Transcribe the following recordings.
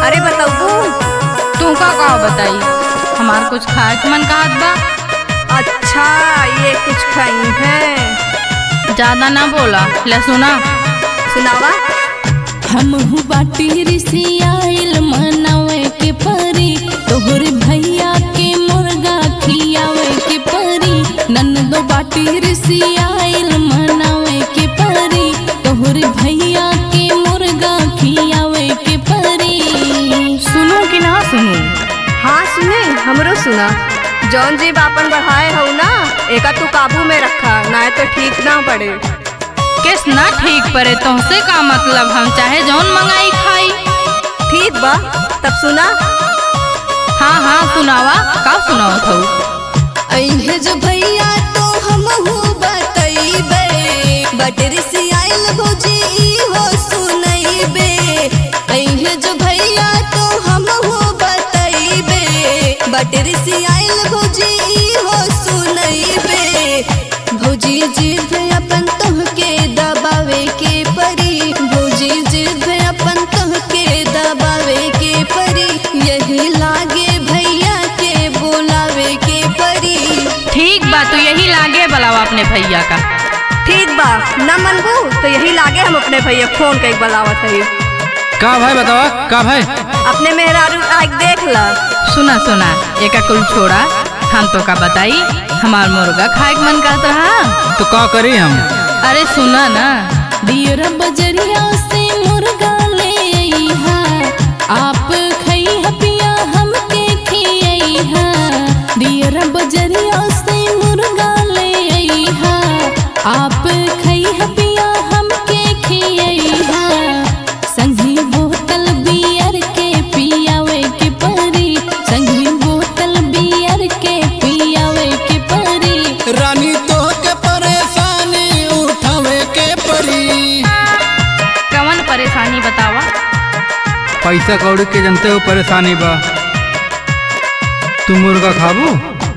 अरे बताऊ तू का का बताई हमार कुछ खाए के मन कहत बा अच्छा ये कुछ खाई है ज्यादा ना बोला ले सुना सुनावा हमहू बाटी ऋषि आइल मनावे के परी तोहर भैया के मुर्गा खियावे के परी नंदो बाटी ऋषि आइल मनावे के परी तोहर भैया के मुर्गा खियावे के परी सुनू कि ना सुनू हाँ सुने हमरो सुना जौन जीव आपन बढ़ाए हो ना एका तू काबू में रखा ना तो ठीक ना पड़े किस ना ठीक परे तुमसे का मतलब हम चाहे जौन मंगाई खाई ठीक बा तब सुना हाँ हाँ सुनावा का सुनाओ थऊ अइहे जो भैया तो हमहू बतइबे बटर से आइल भौजी इहो सुनइबे अइहे जो भैया तो हमहू बतइबे बटर से आइल भौजी इहो सुनइबे भौजी जिद अपन तोहके दबावे के परी भौजी जिद अपन तोहके दबावे के परी यही लागे भैया के बोलावे के परी ठीक बा तू यही लागे बुलावा अपने भैया का ठीक बा न मनबू तो यही लागे हम अपने भैया फोन के बलावत है का भाई बतावा का भाई अपने मेहरारू आग देख ला सुना सुना एका कुल छोड़ा हम तो का बताई हमार मुर्गा खाए के मन करत रहा तो का करी हम अरे सुना ना दियर बजरिया से मुर्गा ले अइहा आप खइहा पिया हमके खियइहा दियर बजरिया से मुर्गा ले अइहा आप खइहा पिया हमके खियइहा संगी बोतल बियर के पियावे के परी संगी बोतल बियर के पियावे के परी रानी तो के परेशानी उठावे के परी कवन परेशानी बतावा पैसा कौड़ी के जनते हो परेशानी बा तू मुर्गा खाबू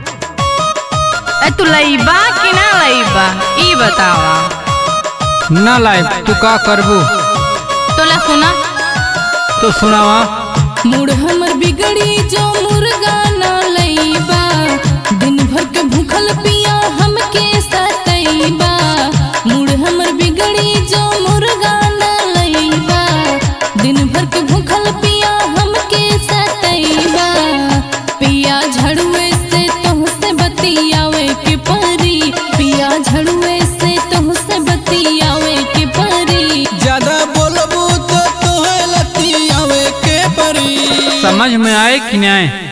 ए तू लईबा कि ना लईबा ई बतावा ना लाए तू का करबू तो ला सुना तो सुनावा मूड हमर बिगड़ी जो मुर्गा ना लईबा दिन भर के भूखल पिया हमके सतईबा मूड हमर बिगड़ी जो मुर्गा ना लईबा दिन भर के भूखल पिया हमके सतईबा पिया झड़ुए से तोहसे बतियावे के परी पिया झड़ुए से तोहसे बतियावे के परी ज्यादा बोलबू तो तोहे लतियावे के परी समझ में आए कि नहीं